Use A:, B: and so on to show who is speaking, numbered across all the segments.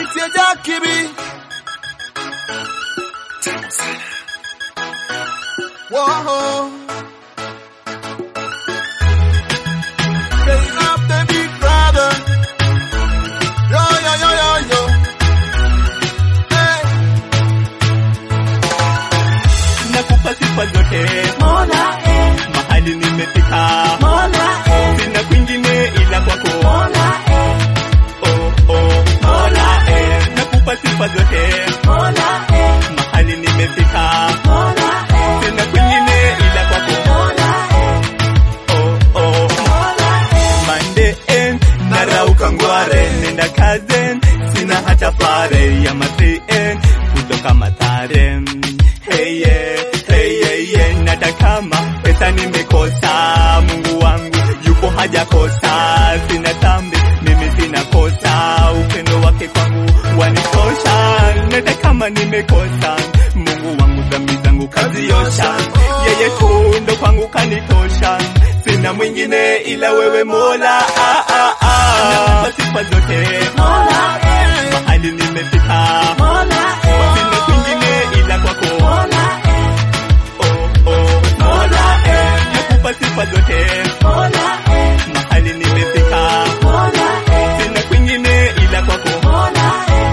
A: MC Jackie B. Whoa. Say up the big brother. Yo, yo, yo, yo, yo. Hey.
B: nakupa sifa zote
C: Mola eh,
B: mahali nimefika
C: Mola eh,
B: sina kwingine ila kwako
C: Mola eh,
B: oh, oh, mola eh. nakupa sifa zote
C: Mola eh,
B: mahali nimefika
C: Mola eh,
B: sina kwingine ila kwako
C: Mola eh,
B: oh, oh.
C: Mola eh,
B: Mande en narauka ngware nenda kazen sina hata fare ya matien kutoka Mathare hey yeah, hey yeah, yeah. Nata kama pesa nimekosa Mungu wangu yupo hajakosa sina tambi mimi sina kosa upendo wake kwangu wanitosha nata kama nimekosa Mungu wangu dhambi zangu kaziosha yeye tu ndo kwangu kanitosha sina mwingine ila wewe Mola ah, ah, ah. Nakupa sifa zote
C: Mola eh,
B: mahali nimefika
C: Mola eh,
B: sina kwingine ila kwako
C: Mola eh,
B: oh, oh, Mola eh. nakupa sifa zote
C: Mola eh,
B: mahali nimefika
C: Mola eh,
B: sina kwingine ila kwako
C: Mola eh,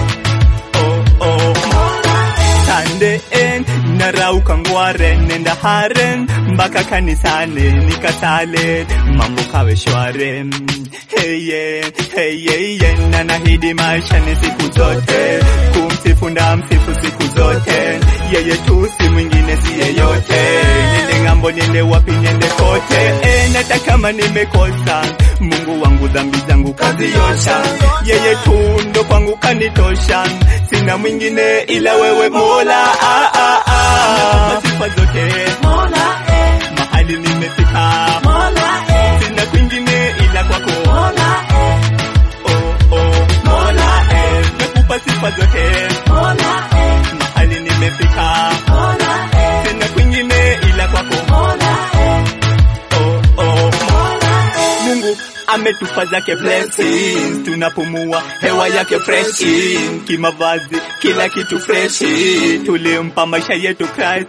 B: oh, oh.
C: Mola eh,
B: Sande en narauka ngware nenda haren mpaka kanisani nikasale mambo kawe shware hey yeah, hey yeah, yeah. na nahidi maisha ni siku zote kumsifu nda msifu siku zote yeye tu si mwingine si yeyote niende ng'ambo niende wapi niende kote e, nata kama nimekosa Mungu wangu dhambi zangu kaziosha yeye tu ndo kwangu kanitosha sina mwingine ila wewe Mola ah, ah, ah. sifa zote
C: Mola eh,
B: mahali nimefika
C: Mola eh,
B: sina kwingine ila kwako
C: Mola eh,
B: oh, oh, Mola eh. nakupa sifa zote
C: Mola eh,
B: mahali nimefika
C: Mola eh,
B: sina kwingine ila kwako
C: Mola eh,
B: oh, oh.
C: Mola eh,
B: Mungu ametupa zake blessings, tunapumua hewa yake freshi, kimavazi kila kitu freshi, tulimpa maisha yetu Christ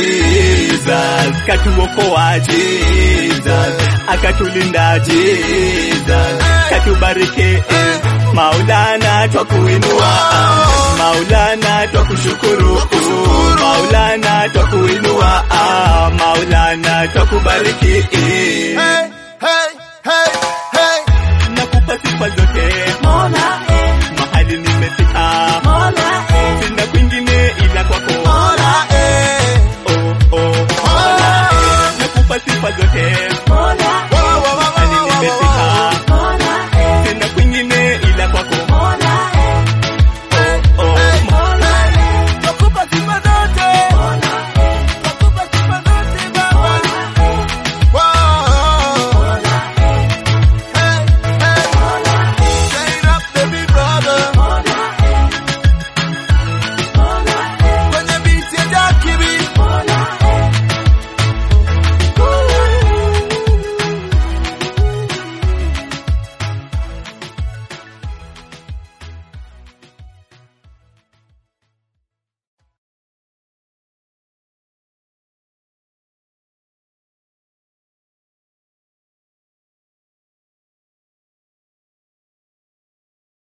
B: Jesus, katuokoa Jesus, akatulinda Jesus, katubariki eh, Maulana twakuinua, Maulana twakushukuru, Maulana twakuinua, Maulana twakubariki.
A: Hey.